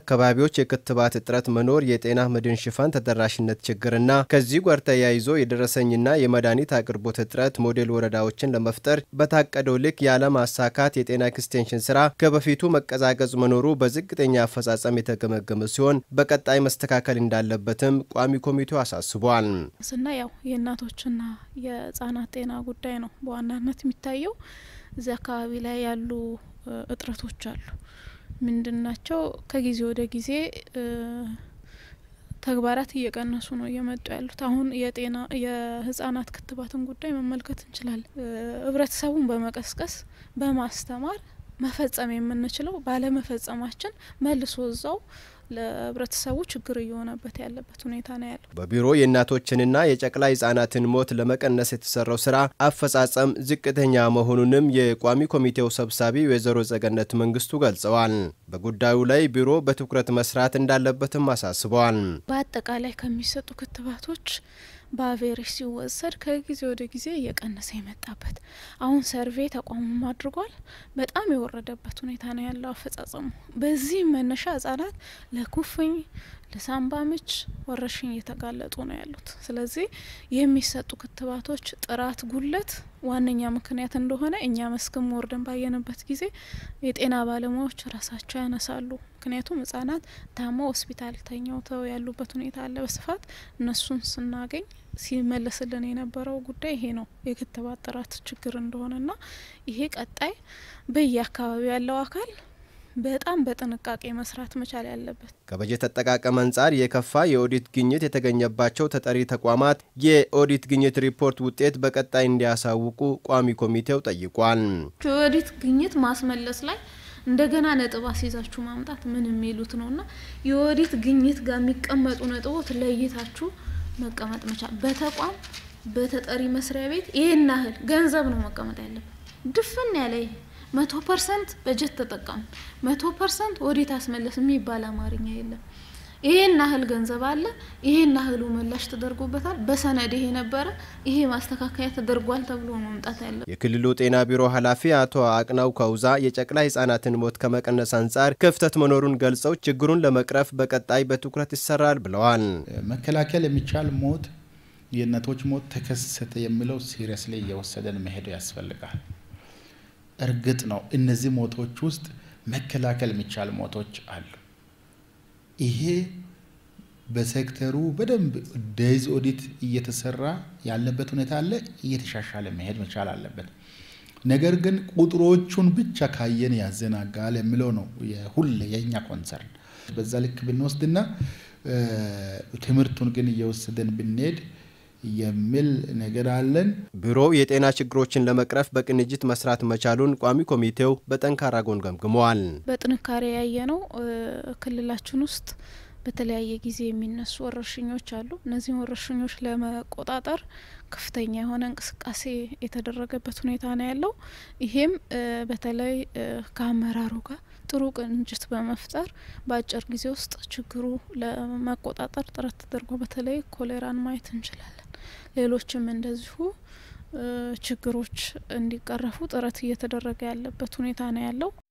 አካባቢዎች የክትባት እጥረት መኖር፣ የጤና መድን ሽፋን ተደራሽነት ችግርና ከዚህ ጋር ተያይዞ የደረሰኝና የመድኃኒት አቅርቦት እጥረት ሞዴል ወረዳዎችን ለመፍጠር በታቀደው ልክ ያለማሳካት የጤና ኤክስቴንሽን ስራ ከበፊቱ መቀዛቀዝ መኖሩ በዝቅተኛ አፈጻጸም የተገመገመ ሲሆን በቀጣይ መስተካከል እንዳለበትም ቋሚ ኮሚቴው አሳስቧል። ስና ያው የእናቶችና የህጻናት ጤና ጉዳይ ነው በዋናነት የሚታየው። እዚህ አካባቢ ላይ ያሉ እጥረቶች አሉ። ምንድን ናቸው? ከጊዜ ወደ ጊዜ ተግባራት እየቀነሱ ነው እየመጡ ያሉት። አሁን የጤና የህጻናት ክትባትን ጉዳይ መመልከት እንችላለን። ህብረተሰቡን በመቀስቀስ በማስተማር መፈጸም የምንችለው ባለመፈጸማችን መልሶ እዛው ለህብረተሰቡ ችግር እየሆነበት ያለበት ሁኔታ ነው ያለው። በቢሮ የእናቶችንና የጨቅላ ህጻናትን ሞት ለመቀነስ የተሰራው ስራ አፈጻጸም ዝቅተኛ መሆኑንም የቋሚ ኮሚቴው ሰብሳቢ ወይዘሮ ጸገነት መንግስቱ ገልጸዋል። በጉዳዩ ላይ ቢሮ በትኩረት መስራት እንዳለበትም አሳስበዋል። በአጠቃላይ ከሚሰጡ ክትባቶች በአቬሬጅ ሲወሰድ ከጊዜ ወደ ጊዜ እየቀነሰ የመጣበት አሁን ሰርቬ ተቋሙም አድርጓል። በጣም የወረደበት ሁኔታ ነው ያለው አፈጻጸሙ። በዚህም መነሻ ህጻናት ለኩፍኝ፣ ለሳምባ ምች ወረርሽኝ እየተጋለጡ ነው ያሉት። ስለዚህ የሚሰጡ ክትባቶች ጥራት ጉለት ዋነኛ ምክንያት እንደሆነ እኛ መስክም ወርደን ባየንበት ጊዜ የጤና ባለሙያዎች ራሳቸው ያነሳሉ። ምክንያቱም ህጻናት ታመው ሆስፒታል ተኝተው ያሉበት ሁኔታ አለ በስፋት እነሱን ስናገኝ ሲመለስልን የነበረው ጉዳይ ይሄ ነው፣ የክትባት ጥራት ችግር እንደሆነና ይሄ ቀጣይ በየአካባቢው ያለው አካል በጣም በጥንቃቄ መስራት መቻል ያለበት። ከበጀት አጠቃቀም አንጻር የከፋ የኦዲት ግኝት የተገኘባቸው ተጠሪ ተቋማት የኦዲት ግኝት ሪፖርት ውጤት በቀጣይ እንዲያሳውቁ ቋሚ ኮሚቴው ጠይቋል። የኦዲት ግኝት ማስመለስ ላይ እንደገና ነጥብ አስይዛችሁ ማምጣት ምን የሚሉት ነውና የኦዲት ግኝት ጋር የሚቀመጡ ነጥቦት ለይታችሁ መቀመጥ መቻል በተቋም በተጠሪ መስሪያ ቤት ይህን ያህል ገንዘብ ነው መቀመጥ ያለበት ድፍን ያለ ይሄ መቶ ፐርሰንት በጀት ተጠቀሙ መቶ ፐርሰንት ወዴት አስመለስ የሚባል አማርኛ የለም። ይሄን ያህል ገንዘብ አለ፣ ይሄን ያህሉ ምላሽ ተደርጎበታል፣ በሰነድ ይሄ ነበረ፣ ይሄ ማስተካከያ ተደርጓል ተብሎ መምጣት ያለ የክልሉ ጤና ቢሮ ኃላፊ አቶ አቅናው ከውዛ የጨቅላ ህጻናትን ሞት ከመቀነስ አንጻር ክፍተት መኖሩን ገልጸው ችግሩን ለመቅረፍ በቀጣይ በትኩረት ይሰራል ብለዋል። መከላከል የሚቻል ሞት የእናቶች ሞት ተከሰተ የሚለው ሲሪየስ ላይ እየወሰደን መሄድ ያስፈልጋል። እርግጥ ነው እነዚህ ሞቶች ውስጥ መከላከል የሚቻል ሞቶች አሉ። ይሄ በሴክተሩ በደንብ ዴይዝ ኦዲት እየተሰራ ያለበት ሁኔታ አለ። እየተሻሻለ መሄድ መቻል አለበት። ነገር ግን ቁጥሮቹን ብቻ ካየን ያዘናጋል የሚለው ነው ሁሌ የእኛ ኮንሰርን። በዛ ልክ ብንወስድና ትምህርቱን ግን እየወሰደን ብንሄድ የሚል ነገር አለን። ቢሮው የጤና ችግሮችን ለመቅረፍ በቅንጅት መስራት መቻሉን ቋሚ ኮሚቴው በጠንካራ ጎን ገምግመዋል። በጥንካሬ ያየ ነው ክልላችን ውስጥ በተለያየ ጊዜ የሚነሱ ወረርሽኞች አሉ። እነዚህን ወረርሽኞች ለመቆጣጠር ከፍተኛ የሆነ እንቅስቃሴ የተደረገበት ሁኔታ ነው ያለው። ይሄም በተለይ ከአመራሩ ጋር ጥሩ ቅንጅት በመፍጠር በአጭር ጊዜ ውስጥ ችግሩ ለመቆጣጠር ጥረት ተደርጎ በተለይ ኮሌራን ማየት እንችላለን። ሌሎችም እንደዚሁ ችግሮች እንዲቀረፉ ጥረት እየተደረገ ያለበት ሁኔታ ነው ያለው።